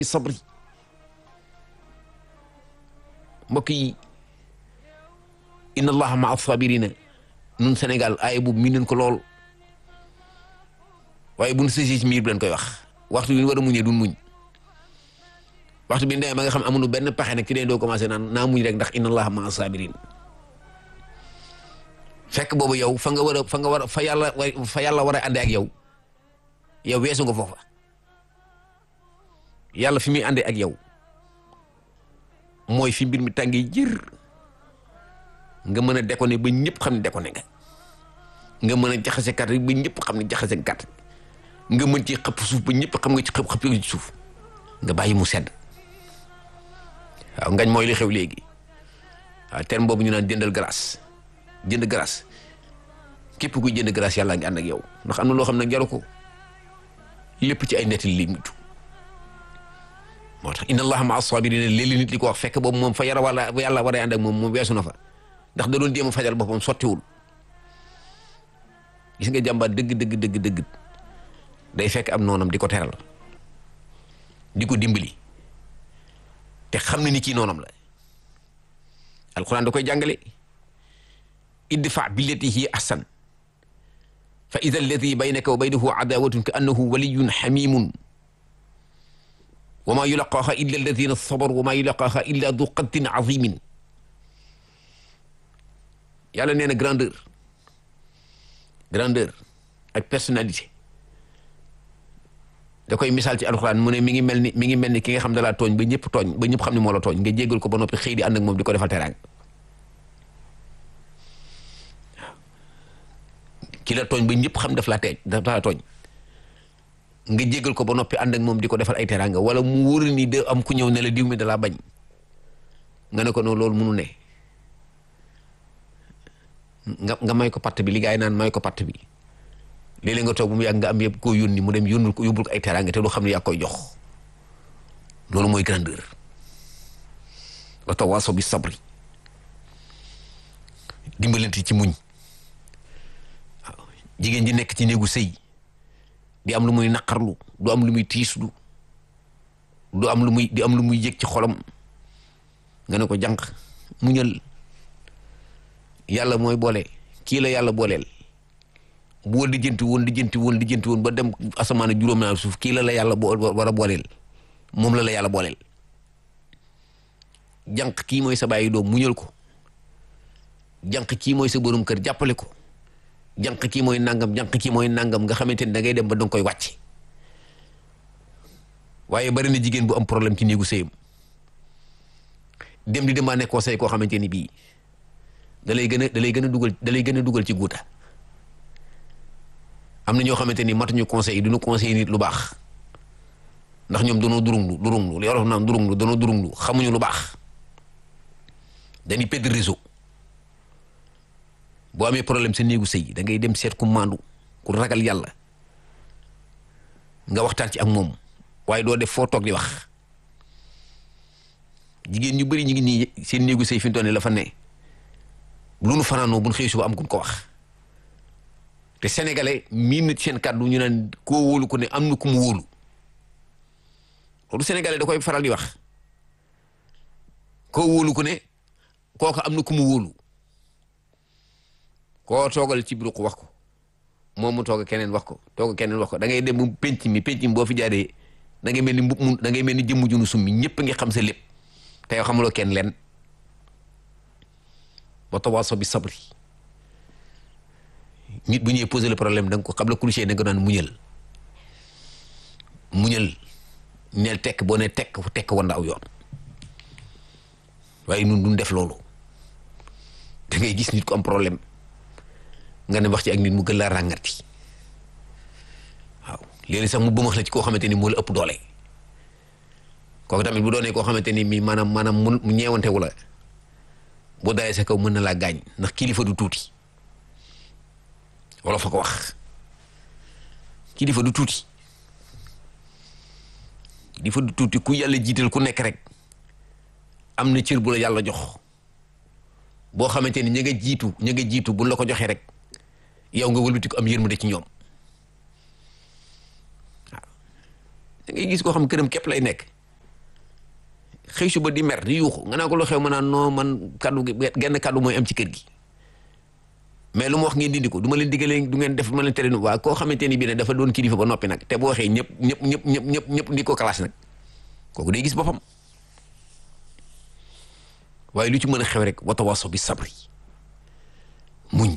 sabri mbokk yi inna allaha maa sabirina nun Sénégal aaya boobu mi nañ ko lool waaye bu nu sësee ci miir bi lañ koy wax waxtu bi ñu war a muñee duñ muñ waxtu bi ndee ma nga xam amuñu benn pexe nag ci dee doo commencé naan naa muñ rek ndax inna allaha maa sabirin fekk boobu yow fa nga war a fa nga war a fa yàlla fa yàlla war a àndee ak yow yow weesu nga foofa yàlla fi muy àndee ak yow mooy fi mbir mi tàngee jër nga mën a déconné ba ñëpp xam ne déconné nga nga mën a jaxase carte ba ñëpp xam ne jaxase carte nga mën ci xëpp suuf ba ñëpp xam nga ci xëpp xëpp ci suuf nga bàyyi mu sedd waaw ngañ mooy li xew léegi waaw terme boobu ñu naan jëndal glace jënd glace képp kuy jënd glace yàlla ngi ànd ak yow ndax am na loo xam ne jaru ko lépp ci ay nettali li mujj moo tax inna allaha maa sabirina léeg-léeg nit li ko wax fekk boobu moom fa yara wala yàlla war a ànd ak moom moom weesu na fa ndax da doon jéem a fajal boppam sottiwul gis nga jàmbaar dëgg dëgg dëgg dëgg day fekk am noonam di ko teral di ko dimbali te xam ne ni kii noonam la alquran da koy jàngale idfa billati hiya ahsan fa ida alladi baynaka wa baynahu adawatun ka annahu waliyun xamimun wa ma yulaqaaha illa alladina sabaru wa ma yulaqaaha illa du qadrin azimin yàlla nee na grandeur grandeur ak personnalité da koy misaal ci alxuraan mu ne mi ngi mel ni mi ngi mel ni ki nga xam da laa tooñ ba ñëpp tooñ ba ñëpp xam ne moo la tooñ nga jéggal ko ba noppi xëy di ànd ak moom di ko defal teraanga ki la tooñ ba ñëpp xam daf laa teej daf laa tooñ nga jéggal ko ba noppi ànd ak moom di ko defal ay teraanga wala mu wóor ni de am ku ñëw ne la diw mi da laa bañ nga ne ko noonu loolu munu ne nga nga may ko patt bi li gaa yi naan may ko patt bi léeg-léeg nga toog bu mu yàgg nga am yëpp koo yónni mu dem yónnul ko yóbbul ko ay teraanga te du xam ne yaa koy jox loolu mooy grandeur wa tawaasaw bi sabri dimbalante ci muñ waaw jigéen ji nekk ci néegu sëy di am lu muy naqarlu du am lu muy tiislu du am lu muy di am lu muy yëg ci xolam nga ne ko jànq muñal yàlla mooy boole kii la yàlla booleel boo lijjanti woon lijjanti woon lijjanti woon ba dem asamaan juróom naa suuf kii la la yàlla boo war a booleel moom la la yàlla booleel jànq kii mooy sa bàyyi doom muñal ko jànq kii mooy sa borom kër jàppale ko jànq kii mooy nangam jànq kii mooy nangam nga xamante ni da ngay dem ba danga koy wàcc waaye bari na jigéen bu am problème ci néegu sëyam dem di demandé conseil koo xamante ni bii da lay gën a da lay gën a dugal da lay gën a dugal ci guuta am na ñoo xamante ni matuñu conseil yi duñu conseil nit lu baax ndax ñoom danoo durunglu durunglu li yorof naan durunglu danoo durunglu xamuñu lu baax dañuy pedd réseau boo amee problème sa néegu sëy da ngay dem seet ku maandu ku ragal yàlla nga waxtaan ci ak moom waaye doo def foo toog di wax jigéen ñu bëri ñu ngi nii seen néegu sëy fi mu toll nii la fa ne lu nu fanaanoo bu nu xëy suba am kun ko wax te sénégalais miin na ci seen kàddu ñu naan koo wóolu ko ne am na ku mu wóolu loolu sénégalais da koy faral di wax koo wóolu ko ne kooka am na ku mu wóolu koo toogal ci biir ko wax ko moom mu toog keneen wax ko toog keneen wax ko da ngay dem mu penc mi penc mi boo fi jaaree da ngay mel ni mbub mu da ngay mel ni jëmm junu summi ñëpp ngi xam sa lépp te yow xamuloo kenn leen wa tawaasaw bi sabri nit bu ñuy poser le problème da nga ko xam la kulli shay da nga naan muñal muñal neel tekk boo ne tekk tekk wanda aw yoon waaye nun duñ def loolu da ngay gis nit ko am problème nga ne wax ci ak nit mu gën laa ràngati waaw léegi sax mu bëmax la ci koo xamante ni moo la ëpp doole kooku tamit bu doonee koo xamante ni mi maanaam maanaam mu ñeewantewu la boo dalee sa kaw mën na laa gaañ ndax kilifa du tuuti wala fa ko wax kilifa du tuuti kilifa du tuuti ku yàlla jiital ku nekk rek am na cër bu la yàlla jox boo xamante ni ña nga jiitu ña nga jiitu buñ la ko joxee rek yow nga wëlbati ko am yërmande ci ñoom waaw da ngay gis koo xam këram képp lay nekk xëy suba di mer di yuuxu nga naa ko lu xew ma naan non man kaddu gi genn kaddu mooy am ci kër gi mais lu ma wax ngeen dindi ko du ma leen diggalee du ngeen def ma leen tere nu waa koo xamante ni bii ne dafa doon kilifa ba noppi nag te bu waxee ñëpp ñëpp ñëpp ñëpp ñëpp ñëpp di ko classe nag kooku day gis boppam waaye lu ci mën a xew rek watawaso bi sabri muñ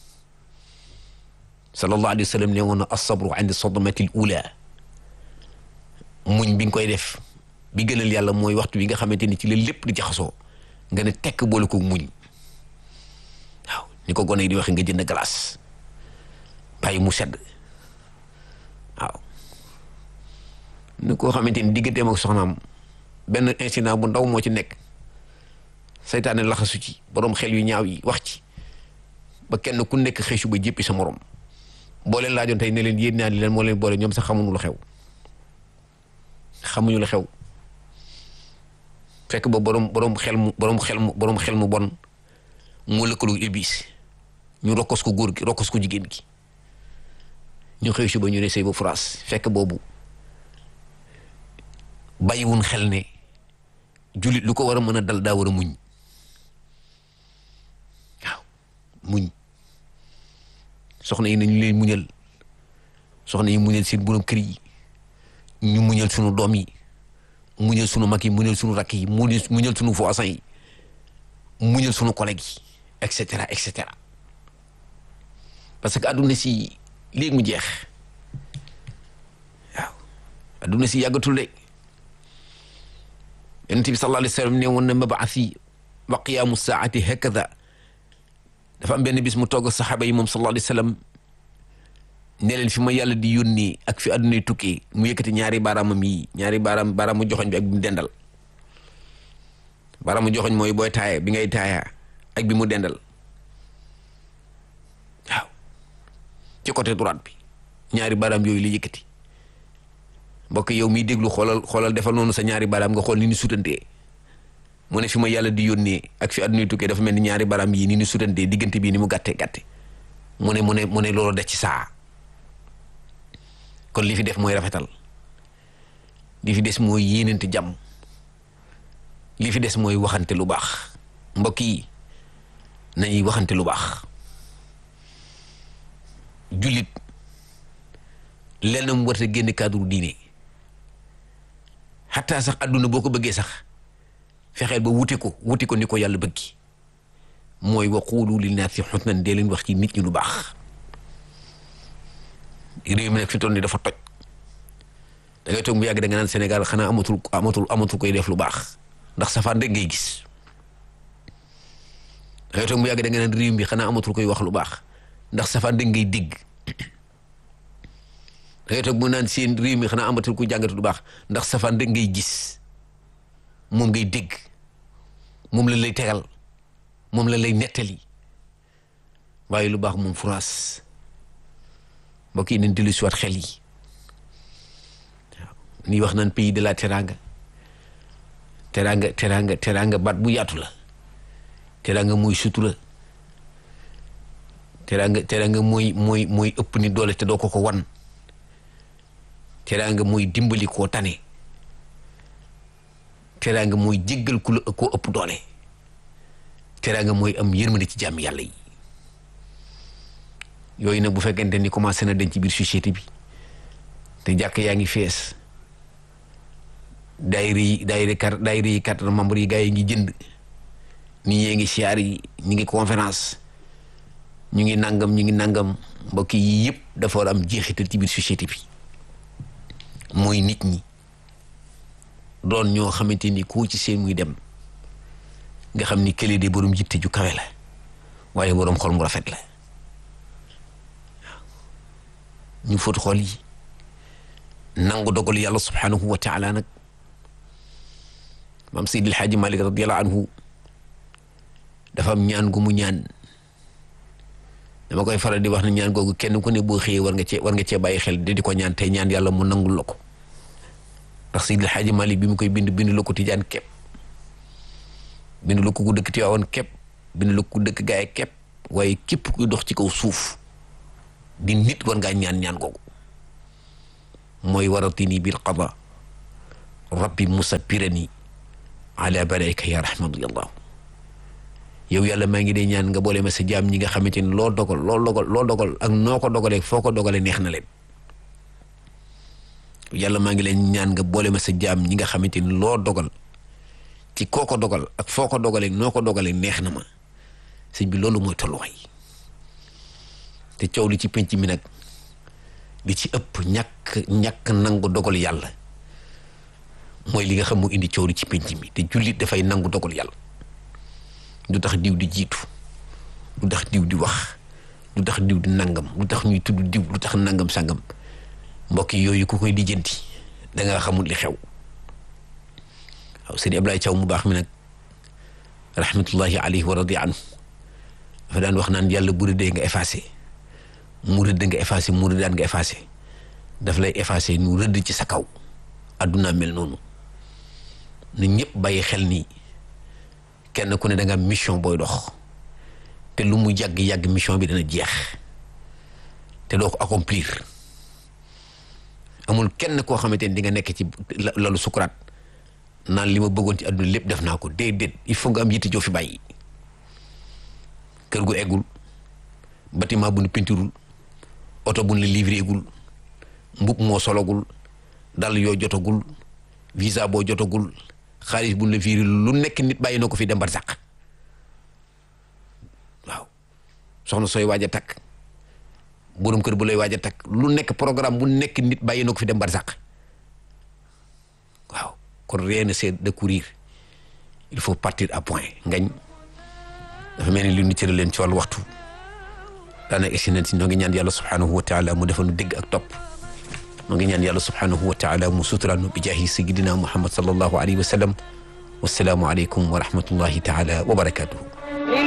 sallallahu alayhi wa sallam ne woon na asabru indi sodmatil ula muñ bi nga koy def bi gënal yàlla mooy waxtu bi nga xamante ni ci la lépp di jaxasoo nga ne tekk boole ko muñ waaw ni ko gone yi di waxe nga jënd glace bàyyi mu sedd waaw ni koo xamante ni digganteem ak soxnaam benn incident bu ndaw moo ci nekk saytaane laxasu ci borom xel yu ñaaw yi wax ci ba kenn ku nekk xëy su ba jéppi sa morom boo leen laajoon tey ne leen yéen ñaan li leen moo leen boole ñoom sax xamuñu lu xew xamuñu lu xew fekk ba borom borom xel mu borom xel mu borom xel mu bon moo lëkkaloo iblis ñu rokkos ko góor gi rokkos ko jigéen gi ñu xëy suba ñu ne sëy ba France fekk boobu bàyyiwun xel ne jullit lu ko war a mën a dal daa war a muñ waaw muñ soxna yi nañu leen muñal soxna yi muñal seen borom kër yi ñu muñal sunu doom yi muñal sunu mag yi muñal sunu rakk yi muñal muñal sunu voisin yi muñal sunu collègue yi et cetera et cetera parce que adduna si léegi mu jeex waaw adduna si yàggatul de yonent bi sallallahu alayhi wa sallam ne woon na mabaasi wa qiyaamu saati hakada dafa am benn bis mu togg saxaaba yi moom sallallahu alayhi wa sallam ne leen fi ma yàlla di yónni ak fi addunay tukkee mu yëkkati ñaari baaraamam yi ñaari baaraam baaraamu joxoñ bi ak bi mu dendal baaraamu joxoñ mooy booy taaya bi ngay taaya ak bi mu dendal waaw ci côté droite bi ñaari baaraam yooyu la yëkkati mbokk yow miy déglu xoolal xoolal defal noonu sa ñaari baaraam nga xool ni ni sutantee mu ne fi ma yàlla di yónnee ak fi addunay tukkee dafa mel ni ñaari baaraam yi ni ni sutantee diggante bii ni mu gàtte gàtte mu ne mu ne mu ne loolu def ci saa kon li fi def mooy rafetal li fi des mooy yéenante jàmm li fi des mooy waxante lu baax mbokk yi nañuy waxante lu baax jullit lenn mu war a génn cadre diine xataa sax adduna boo ko bëggee sax fexeel ba wuti ko wuti ko ni ko yàlla bëggi mooy wa quulu linnaasi xusnan dee leen wax ci nit ñi lu baax réew mi nag fi toll nii dafa toj da ngay toog mu yàgg da nga naan Sénégal xanaa amatul amatul amatul koy def lu baax ndax safaan rek ngay gis da ngay toog mu yàgg da nga naan réew mi xanaa amatul koy wax lu baax ndax safaan rek ngay dégg da ngay toog mu naan seen réew mi xanaa amatul koy jàngatu lu baax ndax safaan rek ngay gis moom ngay dégg moom la lay tegal moom la lay nettali waaye lu baax moom France mbokk yi nañ dellu si waat xel yi waaw nii wax naan pays de la teranga teranga teranga teranga baat bu yaatu la teranga mooy sutura teranga teranga mooy mooy mooy ëpp ni doole te doo ko ko wan teranga mooy dimbali koo tane teranga mooy jéggal ku la koo ëpp doole teranga mooy am yërmande ci jàmm yàlla yi yooyu nag bu fekkente ni commencé na dañ ci biir société bi te jàkk yaa ngi fees daayira yi daayira carte daayira yi carte membre yi gars yi ngi jënd nit ñee ngi siyaar yi ñu ngi conférence ñu ngi nangam ñu ngi nangam mbokk yi yëpp dafa war am jeexital ci biir société bi mooy nit ñi doon ñoo xamante ni koo ci seen muy dem nga xam ni kële de borom jitte ju kawe la waaye borom xol mu rafet la ñu fóot xol yi nangu dogal yàlla subhanahu wa taala nag maam Seydil Xaaji Malik radiallahu anhu dafa am ñaan gu mu ñaan dama koy faral di wax ne ñaan googu kenn ku ne boo xëyee war nga cee war nga cee bàyyi xel di di ko ñaan tey ñaan yàlla mu nangul la ko ndax Seydil Xaaji Malik bi mu koy bind bind la ko tijaan képp bind la ko ku dëkk Tiwaawan képp bind la ko ku dëkk gaay képp waaye képp kuy dox ci kaw suuf di nit war ngaa ñaan ñaan googu mooy waratini bil qada rabbi musa pirani ala balayka ya rahmatullah yow yàlla maa ngi dee ñaan nga boole ma sa jaam ñi nga xamante ni loo dogal loo dogal loo dogal ak noo ko dogalee foo ko dogalee neex na leen yàlla maa ngi leen ñaan nga boole ma sa jaam ñi nga xamante ni loo dogal ci koo ko dogal ak foo ko dogalee noo ko dogalee neex na ma sëñ bi loolu mooy tolluwaay te coow li ci penc mi nag li ci ëpp ñàkk ñàkk nangu dogal yàlla mooy li nga xam mu indi coow li ci penc mi te jullit dafay nangu dogal yàlla du tax diw di jiitu du tax diw di wax du tax diw di nangam du tax ñuy tudd diw du tax nangam sangam mbokk yooyu ku koy lijjanti da nga xamul li xew waaw sëñ Ablaye Thiaw mu baax mi nag rahmatullahi alayhi wa radi anhu dafa daan wax naan yàlla bu rëddee nga effacé mu rëdd nga effacé mu rëddaan nga effacé daf lay effacé nu rëdd ci sa kaw adduna mel noonu na ñëpp bàyyi xel nii kenn ku ne da nga am mission booy dox te lu mu yàgg-yàgg mission bi dana jeex te doo ko accomplir amul kenn koo xamante ni di nga nekk ci lalu sukuraat naan li ma bëggoon ci àdduna lépp def naa ko déedéet il faut nga am yitte joo fi bàyyi kër gu eggul bâtiment bu nu pinturul oto bu nu la livré gul mbub moo sologul dal yoo jotagul visa boo jotagul xaalis bu nu la viré lu nekk nit bàyyi na ko fi dem barsàq waaw soxna sooy waaj a takk borom kër bu lay waaj a takk lu nekk programme bu nekk nit bàyyi na ko fi dem barsàq waaw kon rien ne c'est de courir il faut partir à point ngañ dafa mel ni li ñu cëral leen ci wàllu waxtu daanaka egsi nañ si ñoo ngi ñaan yàlla subhanahu wa taala mu defal nu dégg ak topp ñoo ngi ñaan yàlla subhanahu wa taala mu suturaal nu bi jaahi sayidina muhammad sallallahu alayhi wa sallam wasalaamu aleykum wa rahmatullahi taala wa barakatuhu